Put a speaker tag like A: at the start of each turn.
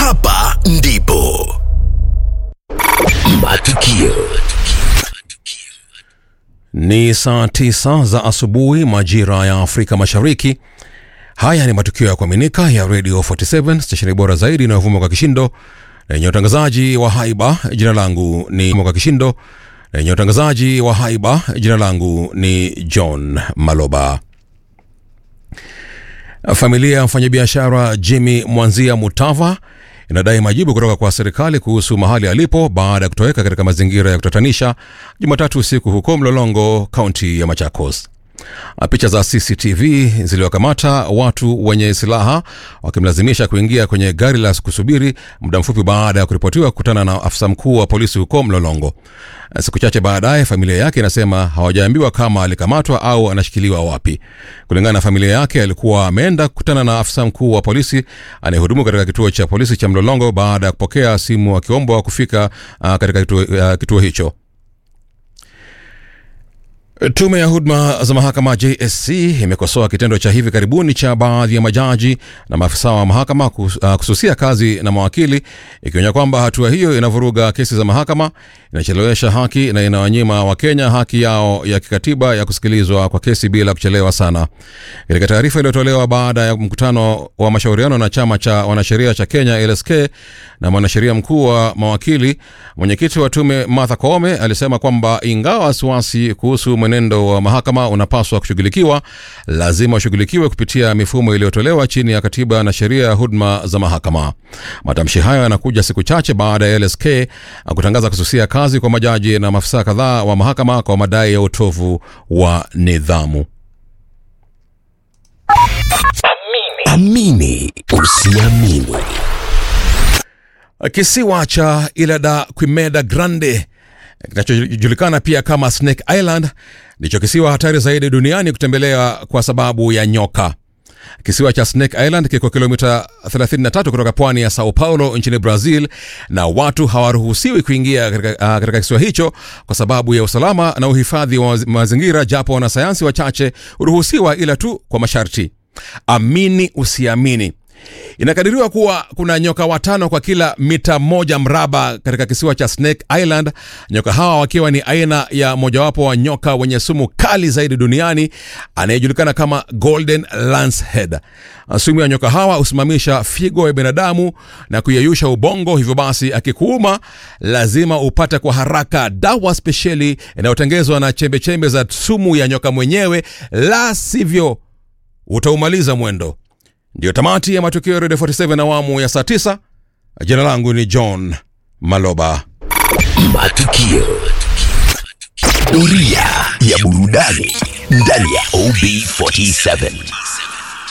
A: hapa ndipo matukio
B: Ni saa tisa za asubuhi majira ya Afrika Mashariki. Haya ni matukio ya kuaminika ya Radio 47 stesheni bora zaidi inayovuma kwa kishindo na yenye utangazaji wa haiba. Jina langu ni kwa kishindo na yenye utangazaji wa haiba. Jina langu ni John Maloba. Familia ya mfanyabiashara Jimmy Mwanzia Mutava inadai majibu kutoka kwa serikali kuhusu mahali alipo baada ya kutoweka katika mazingira ya kutatanisha Jumatatu usiku huko Mlolongo, kaunti ya Machakos. Picha za CCTV ziliwakamata watu wenye silaha wakimlazimisha kuingia kwenye gari la kusubiri muda mfupi baada ya kuripotiwa kukutana na afisa mkuu wa polisi huko Mlolongo. Siku chache baadaye, familia yake inasema hawajaambiwa kama alikamatwa au anashikiliwa wapi. Kulingana na familia yake, alikuwa ameenda kukutana na afisa mkuu wa polisi anayehudumu katika kituo cha polisi cha Mlolongo baada ya kupokea simu akiombwa kufika uh, katika kituo, uh, kituo hicho. Tume ya huduma za mahakama JSC imekosoa kitendo cha hivi karibuni cha baadhi ya majaji na maafisa wa mahakama kus- uh, kususia kazi na mawakili, ikionya kwamba hatua hiyo inavuruga kesi za mahakama, inachelewesha haki na inawanyima Wakenya haki yao ya kikatiba ya kusikilizwa kwa kesi bila kuchelewa sana. Katika taarifa iliyotolewa baada ya mkutano wa mashauriano na chama cha wanasheria cha Kenya LSK na mwanasheria mkuu wa mawakili, mwenyekiti wa tume Martha Koome alisema kwamba ingawa wasiwasi kuhusu mwenendo wa mahakama unapaswa kushughulikiwa, lazima ushughulikiwe kupitia mifumo iliyotolewa chini ya katiba na sheria ya huduma za mahakama. Matamshi hayo yanakuja siku chache baada ya LSK kutangaza kususia kazi kwa majaji na maafisa kadhaa wa mahakama kwa madai ya utovu wa nidhamu.
A: amini usiamini
B: Kisiwa cha Ilha Quimeda Grande kinachojulikana pia kama Snake Island ndicho kisiwa hatari zaidi duniani kutembelea kwa sababu ya nyoka. Kisiwa cha Snake Island kiko kilomita 33 kutoka pwani ya Sao Paulo nchini Brazil, na watu hawaruhusiwi kuingia katika, uh, katika kisiwa hicho kwa sababu ya usalama na uhifadhi wa mazingira, japo wanasayansi wachache huruhusiwa, ila tu kwa masharti. Amini usiamini, Inakadiriwa kuwa kuna nyoka watano kwa kila mita moja mraba katika kisiwa cha Snake Island, nyoka hawa wakiwa ni aina ya mojawapo wa nyoka wenye sumu kali zaidi duniani anayejulikana kama Golden Lancehead. Sumu ya nyoka hawa husimamisha figo ya binadamu na kuyeyusha ubongo, hivyo basi akikuuma lazima upate kwa haraka dawa spesheli inayotengezwa na chembechembe za sumu ya nyoka mwenyewe, la sivyo utaumaliza mwendo. Ndiyo tamati ya matukio ya Radio 47 awamu ya saa 9. Jina langu ni John Maloba.
A: matukio doria ya burudani ndani ya OB47